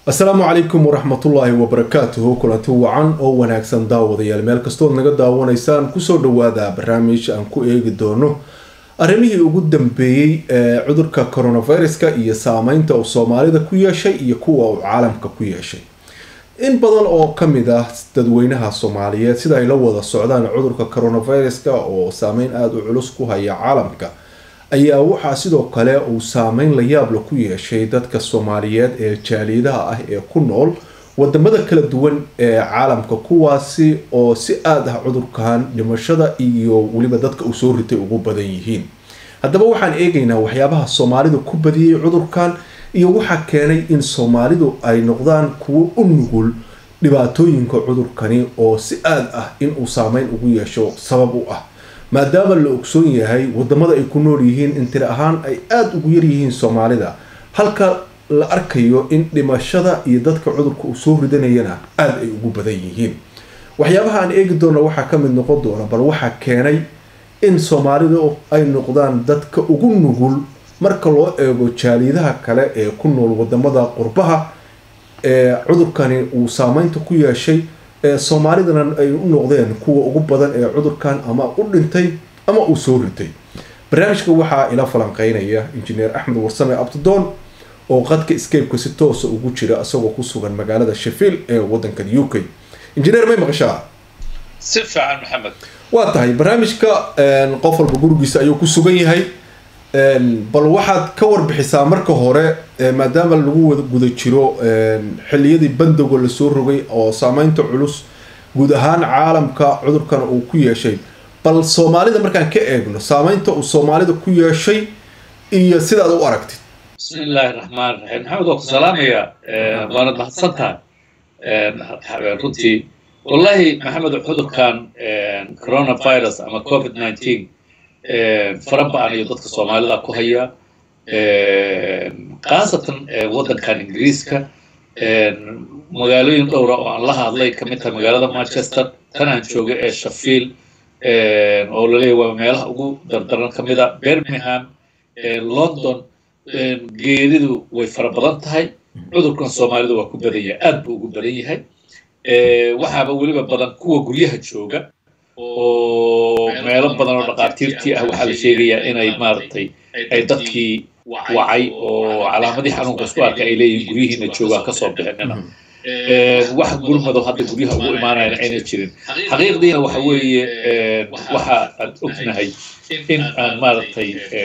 asalaamu calaykum waraxmatullaahi wabarakaatuhu kulanti wacan oo wanaagsan daawadayaal meel kastood naga daawanaysaan kusoo dhawaada barnaamij aan ku eegi doono arrimihii ugu dambeeyey ee cudurka coronaviruska iyo saameynta uu soomaalida ku yeeshay iyo kuwa uu caalamka ku yeeshay in badan oo kamid ah dadweynaha soomaaliyeed sida ay la wada socdaan cudurka coronaviruska oo saameyn aada u culus ku haya caalamka ayaa waxaa sidoo kale uu saameyn la yaabla ku yeeshay dadka soomaaliyeed ee jaaliyadaha ah ee ku nool wadamada kala duwan ee caalamka kuwaasi oo si aada ah cudurkan dhimashada iyo weliba dadka uu soo ritay ugu badan yihiin haddaba waxaan eegaynaa waxyaabaha soomaalidu ku badiyey cudurkan iyo waxaa keenay in soomaalidu ay noqdaan kuwo u nugul dhibaatooyinka cudurkani oo si aada ah inuu saameyn ugu yeesho sabab u ah maadaama la ogsoon yahay wadamada ay ku nool yihiin in tiri ahaan ay aada ugu yaryihiin soomaalida halka la arkayo in dhimashada iyo dadka cudurka uu soo ridanayana aada ay ugu badan yihiin waxyaabaha aan eegi doona waxaa ka mid noqon doona bal waxaa keenay in soomaalidu ay noqdaan dadka ugu nugul marka loo eego jaaliyadaha kale ee ku nool wadamada qurbaha ee cudurkani uu saameynta ku yeeshay ee soomaalidana ay u noqdeen kuwa ugu badan ee cudurkan ama u dhintay ama uu soo ritay barnaamijka waxaa ila falanqeynaya injineer axmed warsame abtidoon oo qadka scape-ka si toosa ugu jira isagoo ku sugan magaalada sheffield ee wadankan u k injineer may maqashaa si fiican maxamed waa tahay barnaamijka qof walba gurigiisa ayuu ku sugan yahay bal waxaad ka warbixisaa marka hore maadaama lagu wada guda jiro xiliyadii bandoga lasoo rogay oo saameynta culus guud ahaan caalamka cudurkan uu ku yeeshay bal soomaalida markaan ka eegno saameynta uu soomaalida ku yeeshay iyo sidaad u aragtid bismi illaahi raxmaan raxiim maxamed waa ku salaamaya waanad mahadsan tahay runtii wallahi maxamed cudurkan coronavirus ama covid nineteen fara ba-an iyo dadka soomaalida ku haya khaasatan waddankan ingiriiska magaalooyin dhowra oo aan la hadlay kamid tahay magaalada manchester tan aan jooga ee sheffield oo laleeyahy waa meelaha ugu dardaran kamid a birmingham london geeridu way fara badan tahay cudurkan soomaalidu waa ku badan yahay aad buu ugu badan yahay waxaaba weliba badan kuwa guryaha jooga oo meelo badan oo dhaqaatiirtii ah waxaa la sheegayaa inay maaragtay ay dadkii wacay oo calaamadii xanuunka isku arka ay leeyihiin guryihiina joogaan kasoo bixinina wax gurmado hadda guryaha ugu imaanayana ayna jirin xaqiiqdiina waxa weeye waxa aan ognahay in aan maaragtay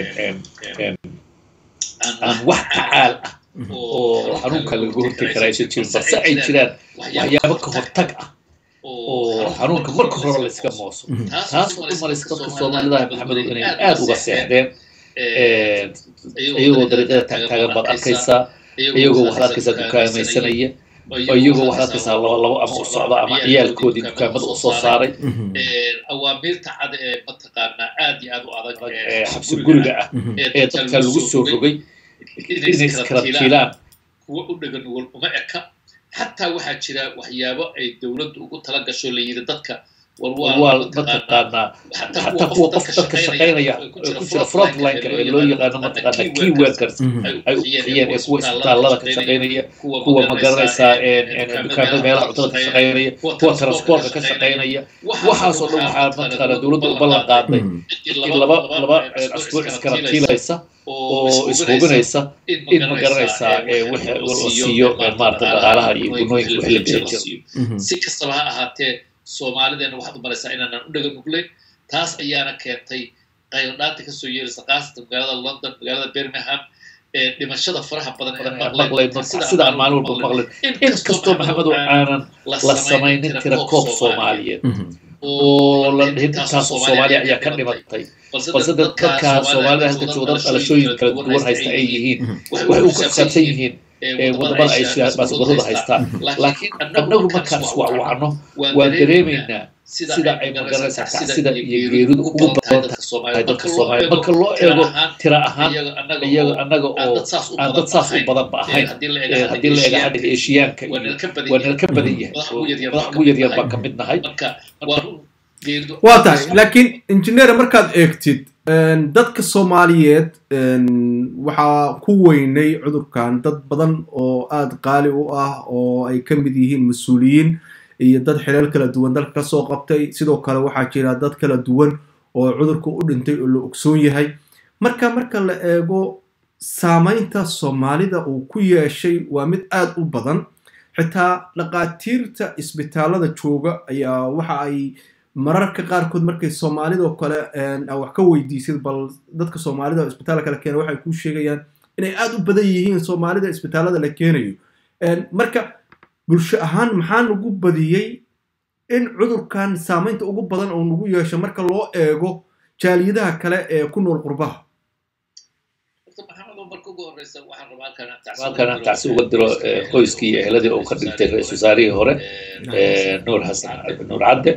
aan wax tacaal ah oo xanuunka lagaga hortagi karaa aysan jirin balse ay jiraan waxyaabo ka hortag ah oo xanuunka marka hore layska mooso taasoo u malaysa dadka soomaalidaha maxamedo inay aada uga seexdeen iyagoo dariiqada taagtaagan baad arkaysaa iyagoo waxaad arkaysaa dukaamaysanaya iyagoo waxaad arkaysaa laba labo ama u socda ama ciyaalkoodii dukaamada usoo saaray awaamiirta cad ee mataqaanaa aad iyo aad u adag xabsi guriga ah ee dadka lagu soo rogay inay iskarantiilaan kuwa u dhegan nugul uma eka xataa waxaa jira waxyaabo ay dowladdu ugu tala gasho la yidhi dadka waa mataqaanaa xataa kuwa qof dadka shaqaynaya ku jira frontlineka ee loo yaqaano mataqaanaa key workers ay u bixiyeen ee kuwa isbitaallada ka shaqaynaya kuwa magaranaysaa dukaamada meelaha cuntada ka shaqaynaya kuwa transportka ka shaqaynaya waxaasoo dhan waxaa mataqaanaa dowladda u ballan qaaday in laba laba asbuuc iskarantiilaysa oo ishubinaysa in ma garanaysaa wixii la siiyo maarata dhaqaalaha iyo gunooyinka wixii la bixin si kastaba ha ahaatee soomaalideena waxaad u malaysaa inaanan u dhaga nuglayn taas ayaana keentay qayladhaanta kasoo yeelaysa khaasatan magaalada london magaalada birmingham ee dhimashada faraha badan maqlayno sidaan maalin walba maqlayn inkastoo maxamedo aanan la samaynin tira koob soomaaliyeed oo la dhihin intaasoo soomaaliya ayaa ka dhimatay balse dadka soomaalida halka jooga dad dhalashooyin kala duwan haysta ay yihiin waxay u xisaabsan yihiin wadamada ay baasaborada haystaan laakiin annagu markaan iswacwacno waan dareemaynaa sida ay magaranaysaa kacsida iyo geeridu ugu badan tahay dadka soomaaliya marka loo eego tira ahaan iyaga annaga oo aan dad saas u badanba ahayn haddii la eega xagga eeshiyaanka iyo waa nala ka badan yahay madax ugu yaryar baan ka mid nahay waa tahay laakiin injineer markaad eegtid dadka soomaaliyeed waxaa ku weynay cudurkan dad badan oo aada qaali u ah oo ay ka mid yihiin mas-uuliyiin iyo dad xileel kala duwan dalka kasoo qabtay sidoo kale waxaa jira dad kala duwan oo cudurka u dhintay oo la ogsoon yahay marka marka la eego saamaynta soomaalida uu ku yeeshay waa mid aada u badan xitaa dhaqaatiirta isbitaalada jooga ayaa waxa ay mararka qaarkood markay soomaalidao kale wax ka weydiisid bal dadka soomaalida isbitaal kale keena waxay kuu sheegayaan inay aada u badan yihiin soomaalida isbitaalada la keenayo marka bulsho ahaan maxaa nagu badiyey in cudurkan saamaynta ugu badan oo nagu yeesho marka loo eego jaaliyadaha kale ee ku nool qurbaha halkan tacsi uga diro qoyskii iyo eheladii uu ka dhintay ra-isul wasaarihii hore nuur xasan nuur cadde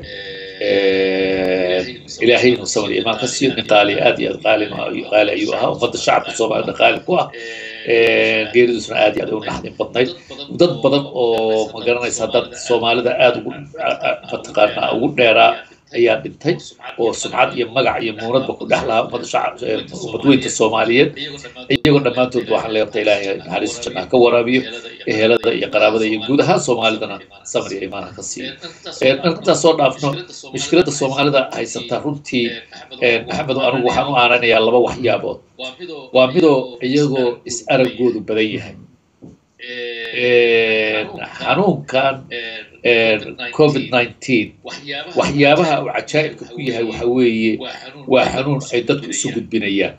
ilaahay inuu samar iyo imaan ka siiyo nin qaali aad iyo aad qaali qaali ayuu ahaa ummadda shacabka soomaalida qaali ku ah geeridusna aad iyo aad u naxdin badnayd dad badan oo ma garanaysa dad soomaalida aad ugu mataqaanaa ugu dheeraa ayaa dhintay oo sumcad iyo magac iyo muunadba ku dhex lahaa ummadda shacab ummadweynta soomaaliyeed iyagoo dhammaantood waxaan leeyahay ilaahay naxariista jannaha ka waraabiyo ehelada iyo qaraabada iyo guud ahaan soomaalidana samar iyo imaanha ka siiyo markaintaas soo dhaafno mushkiladda soomaalida haysata runtii maxamedo anigu waxaan u aananayaa laba waxyaabood waa midoo iyagoo is aragoodu badan yahay xanuunkan covid nineteen waxyaabaha uu cajaa'ibka ku yahay waxa weeye waa xanuun ay dadku isu gudbinayaan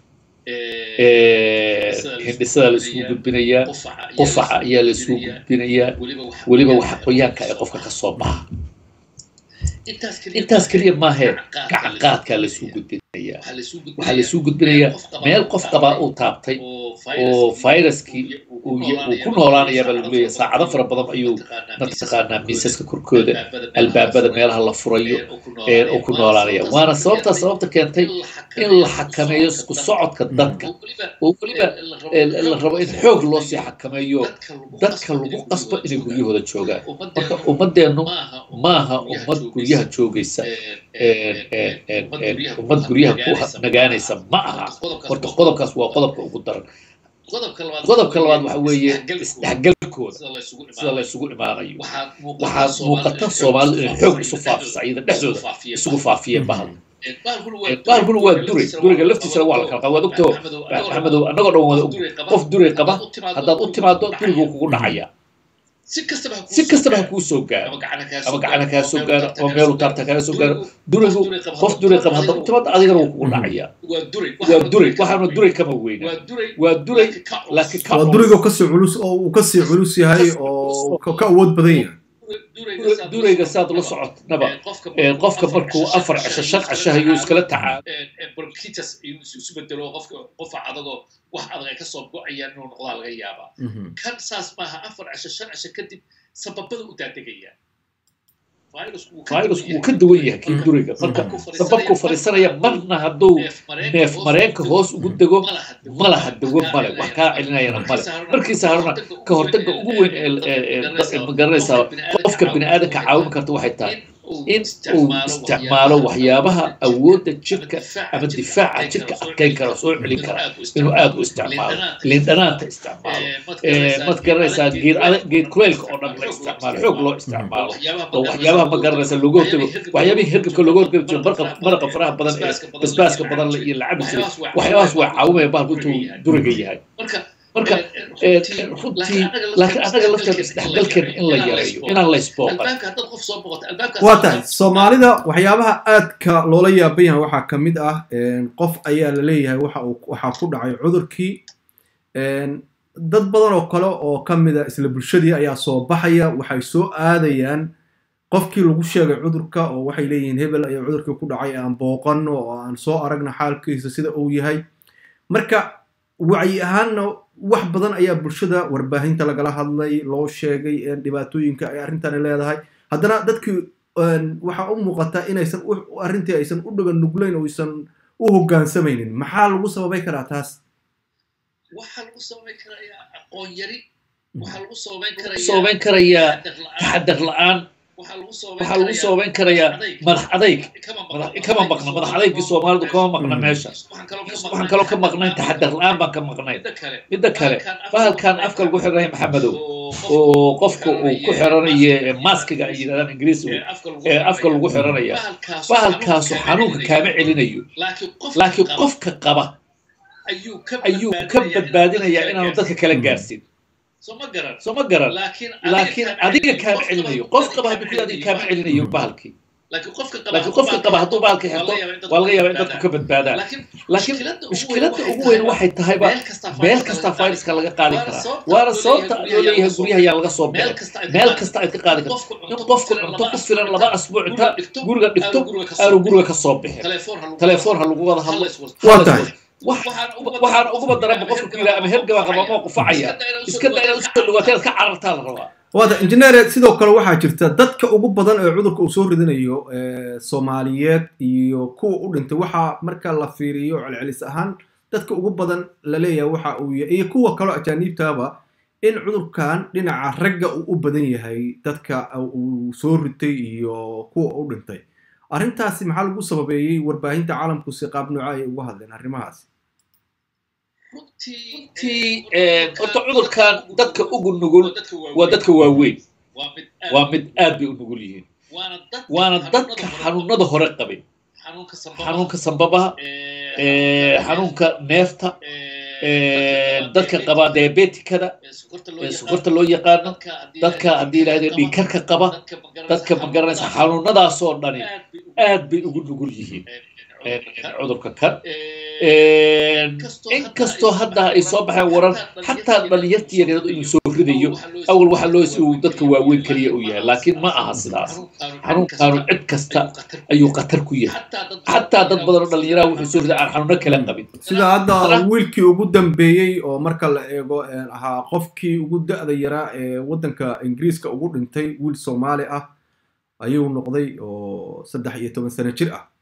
hindhisada la isugu gudbinayaa qufaca ayaa la isugu gudbinayaa weliba waxa qoyaanka ay qofka ka soo baxa intaas keliya maahee gacan qaadkaa la isugu gudbinayaa waxaa la isugu gudbinayaa meel qof qabaa uu taabtay oo viruskii uu ku noolaanayaabaa lagu leeyahay saacado fara badan ayuu mataqaanaa miisaska korkooda albaabada meelaha la furayo uu ku noolaanaya waana sababtaa sababta keentay in la xakameeyo isku socodka dadka oo weliba la rabo in xoog loo sii xakameeyo dadka lagu qasbo inay guryahooda joogaan marka ummadeennu maaha ummad guryaha joogaysa ummad guryaha ku nagaanaysa ma aha horta qodobkaas waa qodobka ugu daran qodobka labaad waxa weeye isdhexgalkooda sida la isugu imaanayo waxaa muuqata soomaalidu inay xoog isu faafisa iyada dhexdooda isugu faafiyeen bahal bahalkuna waa duray duriga laftiisana waa la kala qaba waad ogtoo maxamedow annagoo dhan wada og qof duray qaba haddaad u timaado duriguu kugu dhacaya si kastaba ha kuu soo gaaro ama gacana kaa soo gaaro ama meelu taarta kaaga soo gaaro durigu qof duray qaba haddaad u timaado adigana wuu kugu dhacaya waa duray waxaana duray kama weyna waa duray laakiin waa duriga kasii culus oo uu kasii culus yahay oo ka awood badan yahay durayga saad la socotnaba qofka markuu afar cisho shan cisho ayuu iskala tacaalo bronchitis isu bedelo qofka qofa adagoo wax adag ay kasoo go-ayaan inuu noqdaa laga yaabaa kan saas maaha afar cisho shan cisho kadib sababada u daadegayaan virusku wuu ka duwan yahay kii duriga marka sababkuu fadhiisanaya marna hadduu neef mareenka hoos ugu dego malaha dego male wax kaa celinayana male markiisa haruna ka hortaga ugu weyn ee magaranaysaa qofka bini aadanka caawin karta waxay tahay in uu isticmaalo waxyaabaha awoodda jirka ama difaaca jirka adkayn kara soo celin kara inuu aad u isticmaalo lindhanaanta isticmaalo mad garanaysaa geed kuleylka oo dhan la isticmaalo xoog loo isticmaalo oo waxyaabaha ma garanaysaa looga hortago waxyaabihii hergabka looga hortagi jiro maraqa faraha badan ee basbaaska badan iyo la cabi jiray waxyaabahaas waa caawimaya bahalku intuu duriga yahay marka runtii laakiin annaga lafteeda isdhexgalkeena in la yareeyo inaan la isbooqan waa tahay soomaalida waxyaabaha aadka loola yaaban yahay waxaa ka mid ah qof ayaa la leeyahay waxa uu waxaa ku dhacay cudurkii dad badan oo kale oo ka mid a isla bulshadii ayaa soo baxaya waxay soo aadayaan qofkii lagu sheegay cudurka oo waxay leeyihiin hebel ayaa cudurkii ku dhacay aan booqanno oo aan soo aragna xaalkiisa sida uu yahay marka wacyi ahaanna wax badan ayaa bulshada warbaahinta lagala hadlay loo sheegay dhibaatooyinka ay arrintani leedahay haddana dadkii waxaa u muuqataa inaysan arrintii aysan u dhagan nuglayn oo aysan u hoggaansamaynin maxaa lagu sababay karaa taas waxaa lagu sababayn karayaa aqoon yari waxaa lagu sababayn karayaa taxadar la-aan waxaa lagu soobeyn karayaa madax adayg kama maqna madax adaygii soomaalidu kama maqna meesha waxaan kaloo ka maqnayn taxadar la-aan baan ka maqnayn midda kale bahalkan afka lagu xiranaya maxamedow oo qofka uu ku xiranayo maskiga ay yidhahdaan ingiriisigu ee afka lagu xiranaya bahalkaasu xanuunka kaama celinayo laakiin qofka qaba ayuu ka badbaadinayaa inaanu dadka kala gaarsin soo ma garan laakiin adiga kaama celinayo qof qaba hadduu ku adiga kaama celinayo bahalkii laakiin qofka qaba hadduu bahalka xirto waa laga yaabaa in dadku ka badbaadaan laakiin mushkiladda ugu weyn waxay tahayba meel kasta fayraska laga qaadi karaa waana sababta loo leeyahay guryaha ayaa laga soo bixin meel kasta aad ka qaadi karto in qofku cunto ku filan laba asbuuc inta guriga dhigto aanu guriga ka soo bixin telefoon ha lagu wada hadlo waa tahay waxaan uguba daranba qofka ku yidhaha ama hergaba qaba moo qufacaya iska da inaad usoo dhawaato inaad ka carartaa la rabaa waata injineer sidoo kale waxaa jirta dadka ugu badan ee cudurka uu soo ridinayo soomaaliyeed iyo kuwa u dhintay waxaa marka la fiiriyo celcelis ahaan dadka ugu badan la leeyahay waxa uu yahay iyo kuwa kaloo ajaaniibtaaba in cudurkan dhinaca ragga uu u badan yahay dadka uu soo ritay iyo kuwa u dhintay arrintaasi maxaa lagu sababeeyey warbaahinta caalamku si qaab nooca ay uga hadleen arrimahaasi runtii horta cudurkan dadka ugu nugul waa dadka waaweyn waa mid aad bay u nugul yihiin waana dadka xanuunada hore qabin xanuunka sambabaha xanuunka neefta dadka qaba diabetikada sokorta loo yaqaano dadka haddii yidhahda dhiikarka qaba dadka magaranaysa xanuunadaasoo dhani aad bay ugu nugul yihiin cudurka kan inkastoo hadda ay soo baxeen waran xataa dhalinyartii yaryaradu inuu soo ridayo awal waxaa loo uu dadka waaweyn keliya uu yahay laakiin ma aha sidaas xanuunkaanu cid kasta ayuu khatar ku yahay xataa dad badan oo dhalinyaraha wuxuu soo riday aan xanuuno kala qabin sida hadda wiilkii ugu dambeeyey oo marka la eego ahaa qofkii ugu da-da yaraa ee waddanka ingiriiska ugu dhintay wiil soomaali ah ayuu noqday oo saddex iyo toban sano jir ah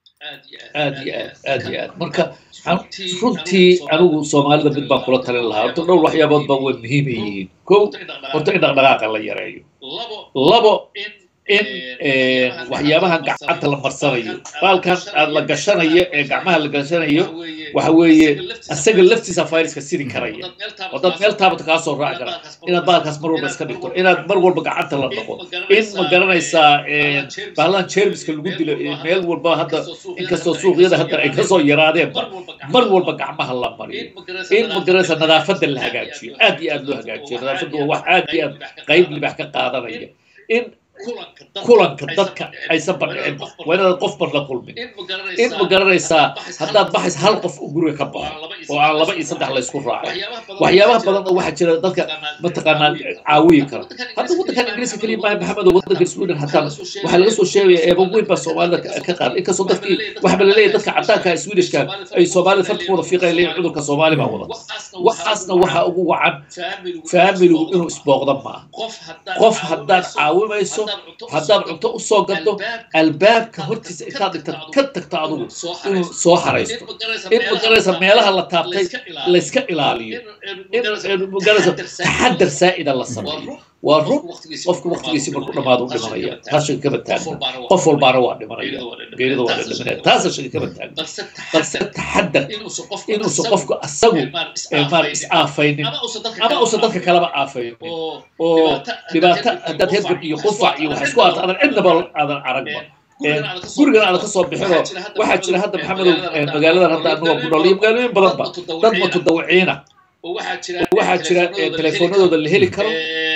aad iyo aad aad iyo aad marka runtii anigu soomaalida mid baan kula talin lahaa horta dhowr waxyaabood baa way muhiim ay yihiin kow horta in dhaqdhaqaaqa la yareeyo labo in waxyaabahan gacanta la marsanayo baalkan aad la gashanayo ee gacmaha la gashanayo waxa weeye asaga laftiisa fayraska sidi karaya oo dad meel taabata kaa soo raaci kara inaad baalkaas mar walba iska dhigto inaad mar walba gacanta la dhaqo in ma garanaysaa bahladan jermiska lagu dilo meel walba hadda inkastoo suuqyada hadda ay kasoo yaraadeenba mar walba gacmaha la mariyo in ma garanaysaa nadaafadda la hagaajiyo aad iyo aad loo hagaajiyo nadaafaddu waa wax aad iyo aad qayb libax ka qaadanaya in kulanka dadka aysan bandhicin waa inaad qof ban la kulmin in ma garanaysaa haddaad baxaysa hal qof guriga ka baxo oo aan laba iyo saddex laysku raacin waxyaabaha badan oo waxaa jira dadka mataqaanaa caawiyi kara hadda waddankan ingiriiska keliya maaha maxamed oo waddanka sweden hataa waxaa laga soo sheegaya eeba weyn baa soomaalida ka qaada inkastoo dadkii waxba la leeyahay dadka caddaanka swedishka ay soomaalida farta ku wada fiiqaya leeyahin cudurka soomaali baa wada waxaasna waxaa ugu wacan faamiligu inuu isbooqda maaha qof haddaad caawimayso haddaad cunto u soo gaddo albaabka hortiisa intaad dhigta ka tagto adugu inuu soo haraysto in magaraysa meelaha la taabtay layska ilaaliyo in magaraysa taxadar saa'ida la sameeyo waa run qofku waqtigiisii markuu dhammaado u dhimanaya taas shaki kama taagna qof walbaana waa dhimanaya geerida waa la dhimanaya taasa shaki kama taagna balse taxadar inuusan qofku asagu maar is aafaynin ama uusan dadka kalaba aafaynin oo dhibaato haddaad hergab iyo qufac iyo waxa isku aata adan cidnaba aadan aragba gurigan aadan kasoo bixinoo waxaa jira hadda maxamedow magaaladan hadda anagoo ku nool iyo magaalooyin badanba dad mutadawiciina waxaa jira telefoonadooda la heli karo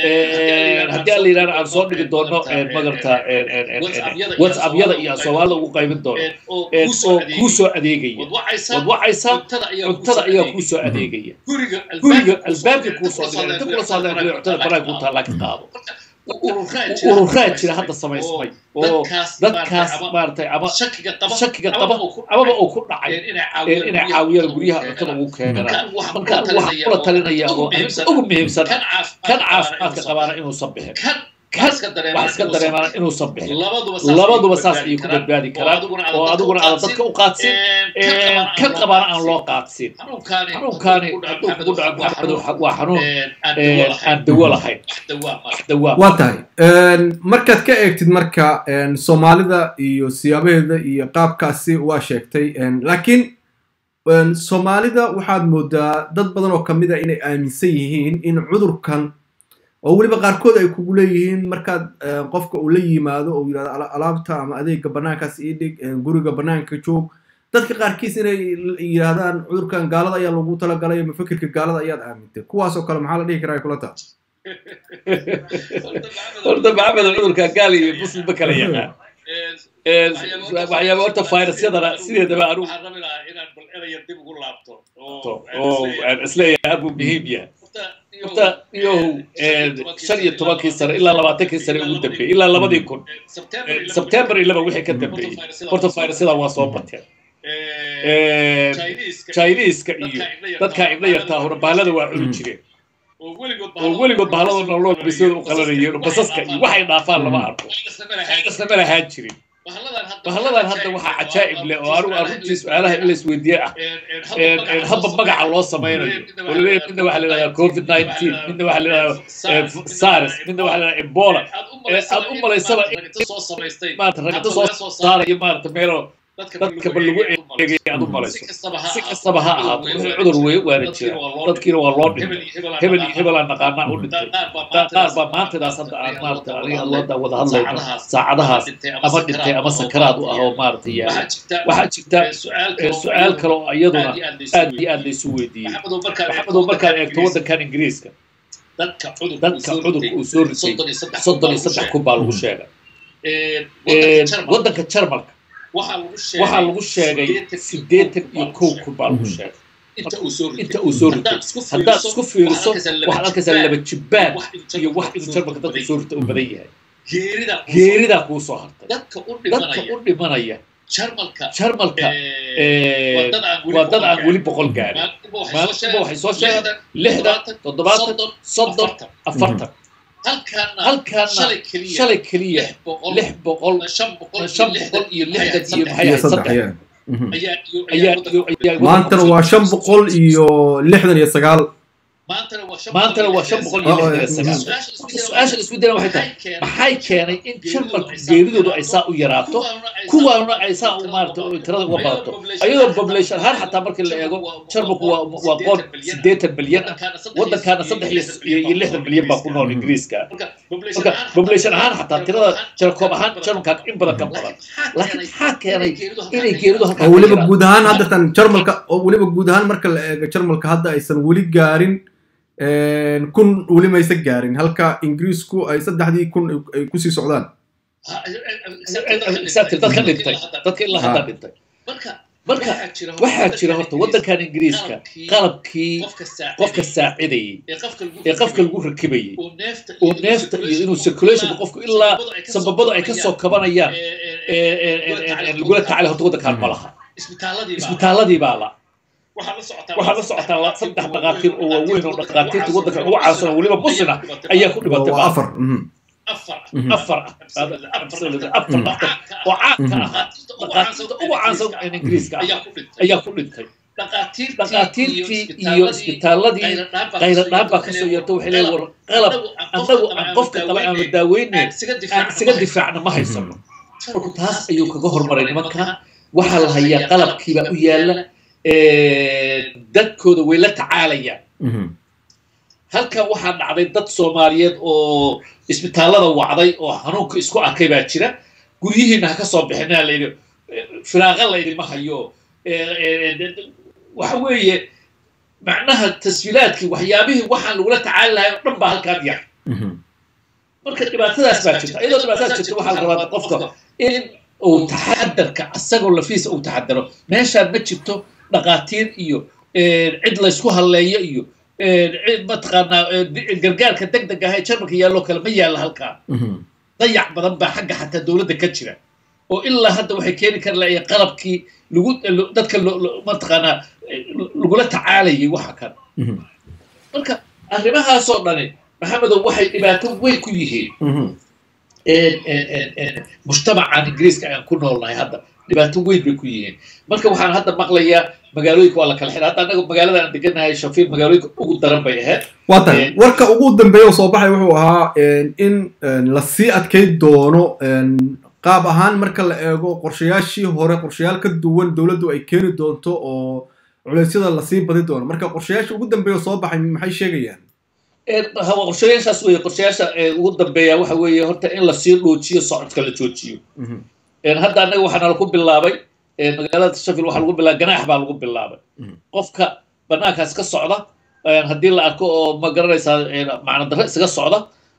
haddii aan la yidhahdo aan soo dhigi doono magarta whatsappyada iyo aan soomaalida ugu qaybin doono oo kuu soo adeegaya waad wacaysaa cuntada ayaa kuu soo adeegaya guriga albaabka kuu soo dhigay inta kula soo hadlaya cuntada banaanka ku taallaa ka qaado ururaa jira hadda samaysmay oo dadkaas maaragtay ama shakiga qaba amaba uu ku dhacay inay caawiyaan guryaha cuntada ugu keenaan marka waxaa kula talinaya oo ugu muhiimsan kan caafimaadka qabaana inuusan bixin kan iska dareemaan wax iska inuusan dareemaan bixin. inuusan bixin labaduba saas labaduba ayay saas ku ayay ku badbaadi badbaadi karaan karaan oo oo adiguna aadan dadka u qaadsin kan kan qabaana aan loo qaadsin xanuunkaani xanuunkaani hadduu hadduu ku dhaco kugu dhaco maxamed maxamed waa xanuun aan ee, dawo lahayn aan dawo lahayn wax dawaa ma wax dawaa waa tahay markaad ka eegtid marka een, soomaalida iyo siyaabaheeda iyo qaabkaasi waa sheegtay een, laakiin een, soomaalida waxaad moodaa dad badan oo kamid a inay aaminsan yihiin in cudurkan oo weliba qaarkood ay kugu leeyihiin markaad een, qofka uu la yimaado oo yidhahdo "Ala- alaabta ama adeega banaankaas ii dhig een, guriga banaanka joog dadka qaarkiis inay l- yidhaahdaan cudurkan gaalada ayaa lagu talagalay ama fikirka gaalada ayaad aamintay kuwaas oo kale maxaa la dhihi karaa ay kula tahay horta maxamed cudurka gaali iyo muslimba kala yaqaan Ee, waxyaaba horta fayrasyadana sideedaba anugu waxaan rabi lahaa inaan bal eraya dib ugu laabto oo aan isleeyahay aad buu muhiim yahay horta iyow shan iyo tobankii sane ilaa labaatankii sane ugu dambeeyey ilaa labadii kun sebtembar ilaba wixii ka dambeeyey horta fayrasyada waa soo bateen chiniiska iyo dadkaa ibla yartaa hore bahalada waa cuni jireen oo weligood bahalada nolol bisada u qalanayeen oo basaska iyo waxay dhaafaan lama arko isna ma lahaan jirin bahalladan hadda waxaa cajaa'ib leh oo anigu aan runtii su-aalaha in la isweydiiye ah habba magaca loo samaynayo oo laleeyahay midna waxaa la yidhahdaa covid nineteen midna waxaa la yidhahdaa sars midna waxaa la yidhahdaa ebola aad u malaysaba maarata ragta soo saarayo maarata meelo dadka ba lagu eegay aad u malayso si kastaba ha ahaato wixii cudur wey waana jira dadkiina waa loo dhintay hebel iyo hebelaa naqaanaa u dhintay qaar baa maantadaas hadda aan maarata aniga looda wada hadlayno saacadahaas ama dhintay ama sakaraad u ah oo maarata yaala waxaa jirta su-aal kale oo iyaduna aad iyo aad laysu weydiiyey maxamedow markaad eegto waddankan ingiriiska dadka cudurka uu soo ritay soddon iyo saddex kun baa lagu sheegay waddanka jarmalka waxaa lagu sheegay siddeetan iyo kow kun baa lagu sheegay inta uu soo ritay haddaad isku fiiriso waxaad arkaysaa laba jibbaan iyo wax inuu jarmalka dadka soo rita u badan yahay geeridaa kuu soo hartay dadka u dhimanaya jarmalka waa dad aan weli boqol gaarin maalintiba waxay soo sheegaan lixdan toddobaatan soddon afartan halkaana shalay keliya lix boqol shan boqol iyo lixdan iyo maxay ahayd saddex maantana waa shan boqol iyo lixdan iyo sagaal maantana waa shan boqol iyo lixdan iyo sagaal su-aasha isku dayna waxay tahay maxay keenay in jarmalku geeridoodu ay saa u yaraato kuwaanuna ay saa u maarata tirada uga badato ayadoo population ahaan xataa markii la eego jarmalku waa waa qoon siddeetan milyan ah waddankaana saddex iyo iyo lixdan milyan baa ku nool ingiriiska marka population ahaan xataa tirada jarkoob ahaan jarmalka in badan ka badan laakiin maxaa keenay inay geeridu halkaa oo weliba guud ahaan haddatan jarmalka oo weliba guud ahaan marka la eego jarmalka hadda aysan weli gaarin kun weli maysa gaarin halka ingiriisku ay saddexdii kun ay kusii socdaan dadka dhintay dadka ilaa hadda dhintay marka waxaa jira horta waddankan ingiriiska qalabkii qofka saacidayay ee qofka lagu rakibayay oo neefta iyo inuu circulationka qofku ilaa sababadu ay kasoo kabanayaan lagula tacalay horta waddankan ma laha isbitaaladii baa la waxaa la socotaa saddex dhaqaatiir oo waaweyn oo dhaqaatiirta waddanka ugu caansan oo weliba muslina ayaa ku dhimatay waa afar afar afar afar dhaqtar oo caanka ahaa dhaqaatiirta ugu caansan ee ingiriiska ah ayaa ku dhintay dhaqaatiirtii iyo isbitaaladii qayradhaan baa kasoo yeerta waxay leeyihin war qalab annagu aan qofka qaba aan la daaweynayn aan isaga difaacna ma haysano marku taas ayuu kaga hormaray nimanka waxaa la hayaa qalabkiibaa u yaala dadkooda way la tacaalayaan halkan waxaa dhacday dad soomaaliyeed oo isbitaallada wacday oo xanuunka isku arkay baa jira guryihiina ha ka soo bixinaa layidhi firaaqa laydima hayo waxa weeye macnaha tasfiilaadkii waxyaabihii waxaan lagula tacaali lahay oo dhan baa halkaan yar marka dhibaatadaas baa jirta iyadoo dhibaatadaas jirta waxaa la rabaa qofka in uu taxadarka asagoo lafiisa uu taxadaro meeshaan ma jirto dhaqaatiir iyo cid laysku halleeyo iyo cid mataqaanaa gargaarka deg deg ah ee jarmalka yaalloo kale ma yaalla halkaa dayac badan baa xagga xataa dowladda ka jira oo ilaa hadda waxay keeni kari lahayen qalabkii lagu dadka mataqaanaa lagula tacaalayay waxa kan marka arrimahaasoo dhani maxamedow waxay dhibaato weyn ku yihiin mujtamacan ingiriiska aan ku noolnahay hadda dhibaato weyn bay ku yihiin marka waxaan hadda maqlayaa magaalooyinka waa la kala xidha hadda annaga magaalada aan deganahay shafiil magaalooyinka ugu daran bay ahayd waa tahay warka ugu dambeeya oo soo baxay wuxuu ahaa in lasii adkay doono qaab ahaan marka la eego qorshayaashii hore qorshayaal ka duwan dowladdu ay keeni doonto oo culeysyada lasii badi doono marka qorshayaasha ugu dambeeya oo soo baxay maxay sheegayaan qorshayaashaas weeye qorshayaasha ugu dambeeya waxa weeye horta in lasii dhoojiyo socodka la joojiyo hadda annaga waxaana lagu bilaabay magaalada shafil waxaa lagu bilaabay ganaax baa lagu bilaabay qofka banaankaas ka socda haddii la arko oo ma garanaysaa macna darre isaga socda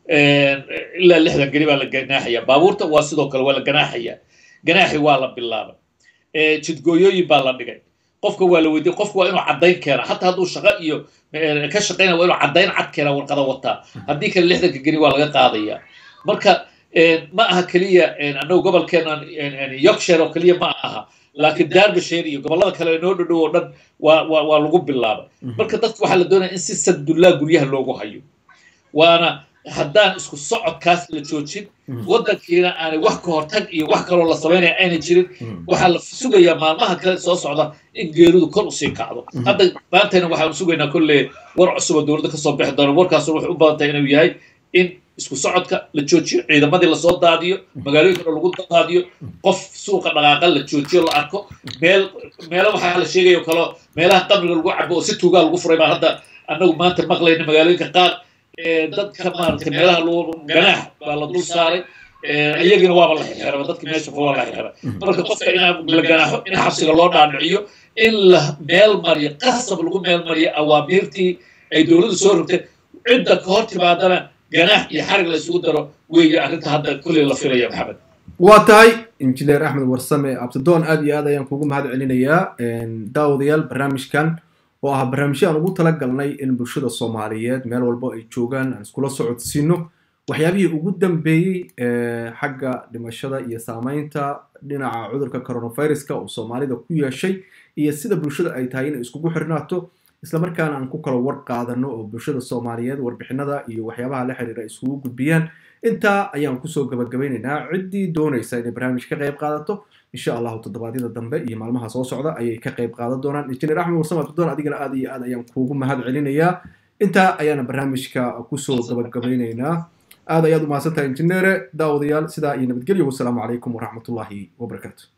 ilaa lixdan geli baa la ganaaxaya baabuurta waa sidoo kale waa la ganaaxaya ganaaxi waa la bilaabay jidgooyooyin baa la dhigay qofka waa la weydiiyey qofka waa inuu caddayn keena xataa hadduu shaqo iyo ka shaqaynaya waa inuu caddayn cad keena warqada wataa haddii kale lixdanka geli waa laga qaadaya marka ma aha keliya annagu gobolkeenan yorkshire oo keliya ma aha laakiin derbyshire iyo gobollada kale noo dhodhow oo dhan waa waa waa lagu bilaabay marka dadka waxaa la doonaya in si sandullaa guryaha loogu hayo waana haddaan isku socodkaas la joojin waddankiina aanay wax ka hortag iyo wax kaloo la samaynaya aynay jirin waxaa la sugayaa maalmaha kale soo socda in geeridu kor usii kacdo hadda maantayna waxaanu sugaynaa kolle war cusub oo dowladda kasoo bixi doona warkaasuna waxay u badan tahay inuu yahay in isku socodka la joojiyo ciidamadii lasoo daadiyo magaalooyinkana lagu daadiyo qof suuqa dhaqaaqa la joojiyo la arko meel meelo waxaa la sheegayo kalo meelaha qamriga lagu cabo oo si tuugaa lagu furay baa hadda annagu maanta maqlayna magaalooyinka qaar dadka maaragtay meelaha ganaax baa la dul saaray iyagina waaba la xirxiraba dadka meesha waa la xirxiray marka qofka in la ganaaxo in xabsiga loo dhaadhiciyo in la meel mariyo qasab lagu meel mariyo awaamiirtii ay dowladdu soo rogtay cidda ka hor timaadana ganaax iyo xarig la isugu daro weeye arrinta hadda kulley la filaya maxamed waa tahay injineer axmed warsame abtidoon aad iyo aad ayaan kugu mahad celinayaa daawadayaal barnaamijkan oo ah barnaamijyo aan ugu talagalnay in bulshada soomaaliyeed meel walbo ay joogaan aan iskula socodsiino waxyaabihii ugu dambeeyey xagga dhimashada iyo saameynta dhinaca cudurka coronaviruska oo soomaalida ku yeeshay iyo sida bulshada ay tahay inay iskugu xirnaato islamarkaana aan ku kala war qaadano oo bulshada soomaaliyeed warbixinada iyo waxyaabaha la xiriira ay iskugu gudbiyaan intaa ayaan kusoo gabagabeynaynaa ciddii doonaysa inay barnaamij ka qayb qaadato insha allahu toddobaadyada dambe iyo maalmaha soo socda ayay ka qayb qaadan doonaan injineer axmed warsame abdidoon adigana aad iyo aad ayaan kuugu mahad celinayaa intaa ayaana barnaamijka kusoo gabagabeynaynaa aad ayaad umahadsantahay injineere daawadayaal sidaa iyo nabadgelyo wasalaamu calaykum waraxmatullaahi wabarakaatu